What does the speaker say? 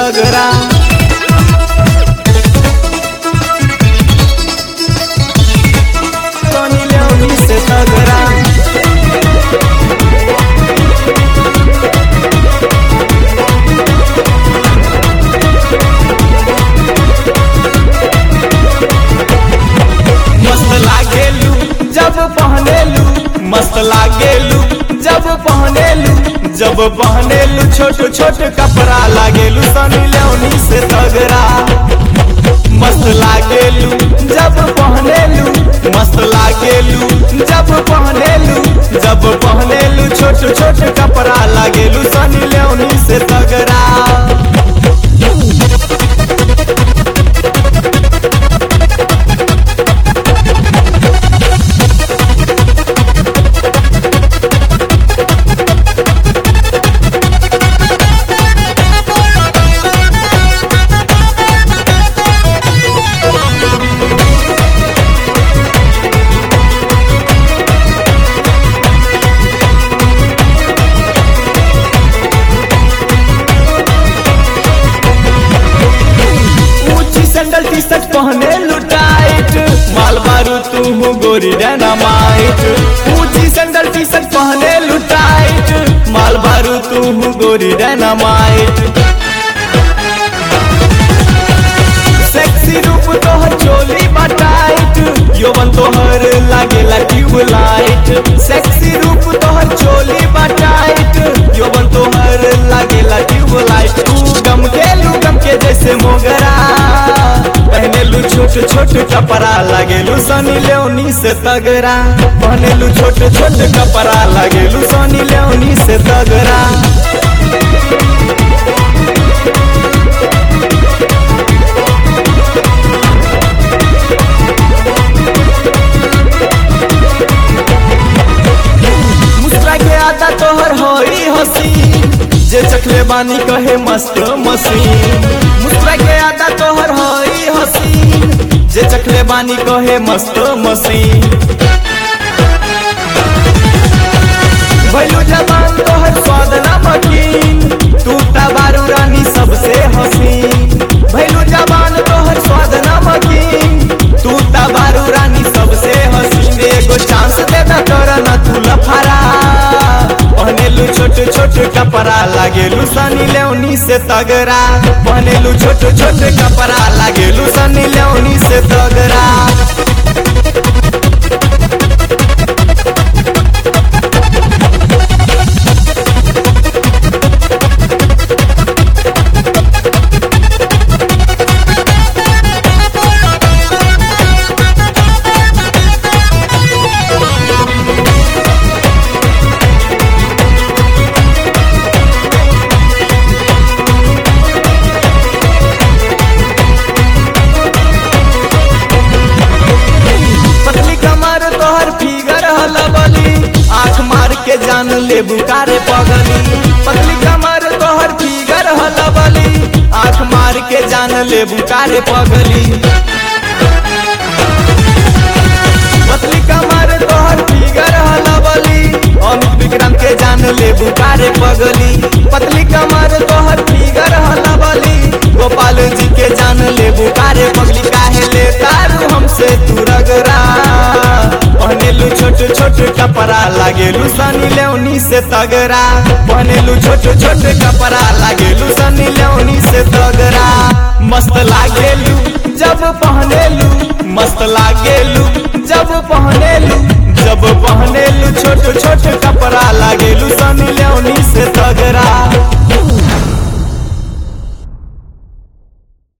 तगड़ा सनी लेओनी से तगड़ा मस्त लागेलू जब पहनेलू मस्त लागेलू जब पहनेलू जब पहनेलू छोट छोट कपड़ा लागेलू सनी लेओनी से तगड़ा मस्त लागेलू जब पहनेलू मस्त लागेलू जब पहनेलू जब पहनेलू छोट छोट कपड़ा लागेलू सनी लेओनी से तगड़ा ऊंची सैंडल टी शर्ट पहने लुटाइट माल मारू तू हूँ गोरी डायनामाइट ऊंची सैंडल टी शर्ट पहने लुटाइट माल मारू तू हूँ गोरी डायनामाइट सेक्सी रूप तोहर चोली बटाइट यौवन तोहर लागेला ट्यूबलाइट सेक्सी रूप तोहर चोली बटाइट यौवन तोहर लागेला ट्यूबलाइट तू गम गेलू गम के जैसे मोगरा पहनेलू छोट छोट कपड़ा लागेलू सनी लेओनी से तगड़ा पहनेलू छोट छोट कपड़ा लागेलू सनी लेओनी से तगड़ा मुस्कुरा के आता तोहर होई हसी जे चखले बानी कहे मस्त मसीन मुस्कुरा के आता तोहर होई हसी जे चखले बानी कहे मस्त मसीन भैलू जबान तोहर स्वाद नमकीन तू तबारू रानी सबसे हसीन भैलू जबान तोहर स्वाद नमकीन तू तबारू रानी सबसे हसीन एगो चांस दे दा तोरा ना तू लफारा पहनेलू छोट छोट कपड़ा लागेलू सनी लेओनी से तगड़ा पहनेलू छोट छोट कपड़ा लागेलू सनी लेओनी से तगड़ा पतली कमर तोहर फिगर हलबली आंख मार के जान ले बुकारे पगली पतली कमर तोहर फिगर हलबली आंख मार के जान ले बुकारे पगली पतली कमर तोहर फिगर हलबली अमित विक्रम के जान ले बुकारे पगली पतली कमर तोहर फिगर हलबली गोपाल जी के जान ले बुकारे पगली काहे ले तारू हमसे तू रगरा पहनेलू छोट छोट कपड़ा लागेलू सनी लेओनी से तगड़ा पहनेलू छोट छोट कपड़ा लागेलू सनी लेओनी से तगड़ा मस्त लागेलू जब पहनेलू मस्त लागेलू जब पहनेलू जब पहनेलू छोट छोट कपड़ा लागेलू सनी लेओनी से तगड़ा